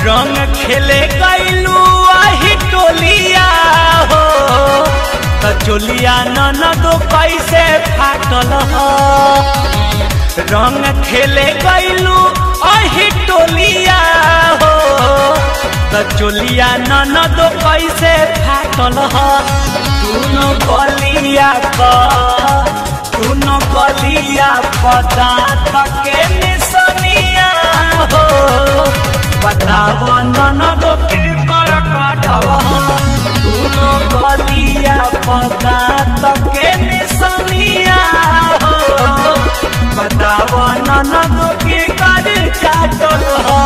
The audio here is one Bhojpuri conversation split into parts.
रंग खेले गईलू आही टोलिया हो त चोलिया ननदो कैसे फाटल हो रंग खेले गईलू आही टोलिया हो त चोलिया ननदो कैसे फाटल हो तूनो गलिया क तूनो गलिया पता तके निसनिया हो बताव ननदो के कर काटव तूनो गलिया पता तके निसनिया हो बताव ननदो के कर काटल हो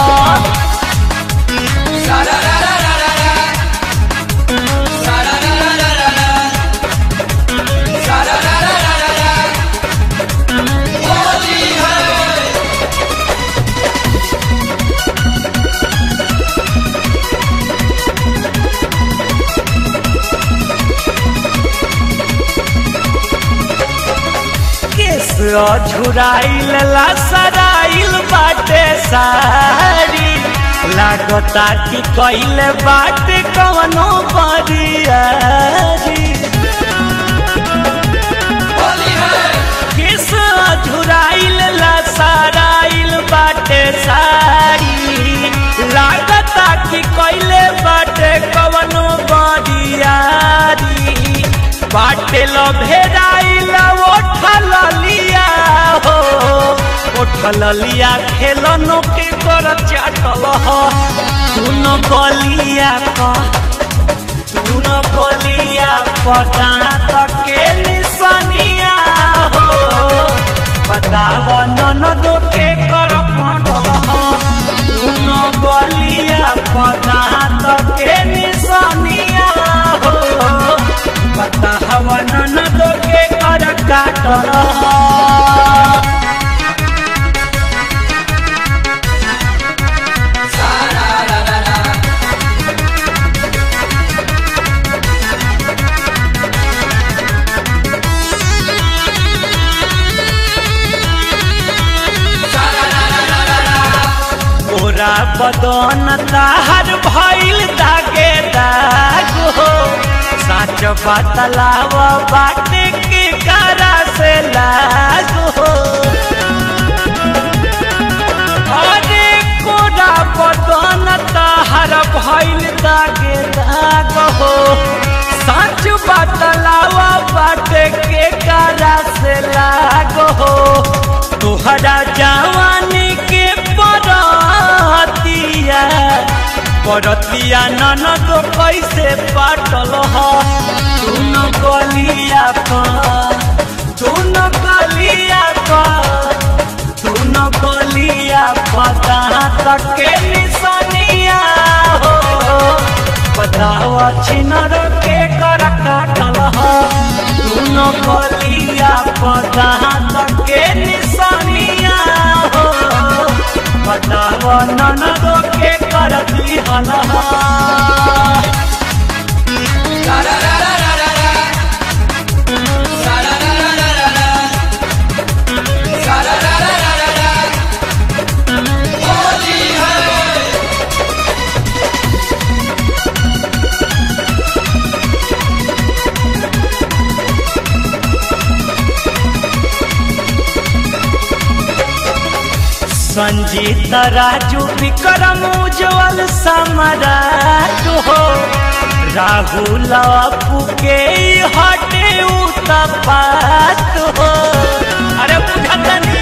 केस झुराइल लसराइल बाटे सारी लागता कि कैल बाटे कवनो बरियारी केस झुराइल लसराइल बाटे सारी लागता कि कैले बाटे कवनो बरियारी बाटे लो भेदाइल ओठल लिया हो ओठल लिया खेलनो के कर चाटल हो सुन गलिया क सुन गलिया पता तके निसनिया हो बताव ननदो के कर पटल हो सुन गलिया पता तके निसनिया हो पता हवन न तो के कर काटल तोरा बदन ताहर भइल दागे दाग हो साच बतलाव बाटे के करा से लाग हो अरे कोरा बदन ताहर भइल दागे दाग हो साच बतलाव बाटे के करा से लाग हो तोहरा जवानी के परतिया परतिया ननद कैसे पाटल ह सुन गलिया क सुन गलिया क सुन गलिया पता तके निसनिया हो बताव छिनर के कर काटल ह सुन गलिया पता तके निसनिया हो बताव ननदो के कर दिहल संजीत राजू विक्रम उज्जवल सम्राट हो राहुल अपू के हटे उतपात हो अरे बुझतनी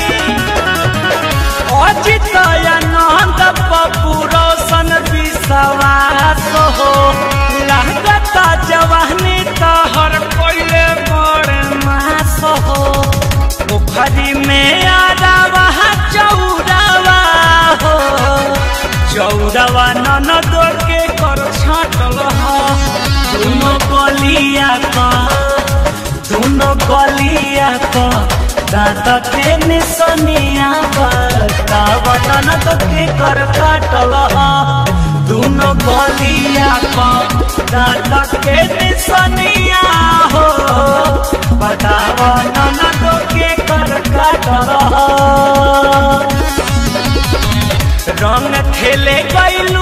अजित आनंद पप्पू रोशन विश्वास हो लागता जवानी तहर कोइले बड़ मास हो पोखरी में आरावा चौरावा हो चौरावा ननद के कर छाटल हो दोनों गलिया का दोनों गलिया का दांत के निसनिया बताव ननद के कर काटल हो दोनों गलिया का दांत के निसनिया हो बताव ननद के कर काटल हो रंग खेले गईल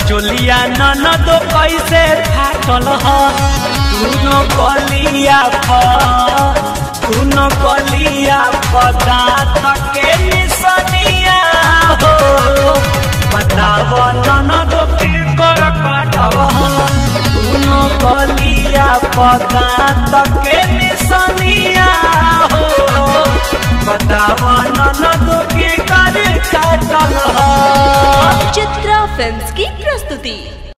चोलिया ननद कैसे फाटल ह तूनो कलिया फ तूनो कलिया पदार्थ के निसनिया हो बताव ननद के कर काटव तूनो कलिया पदार्थ के निसनिया हो बताव ननद के कर काटल ह चित्रा फिल्म्स की प्रस्तुति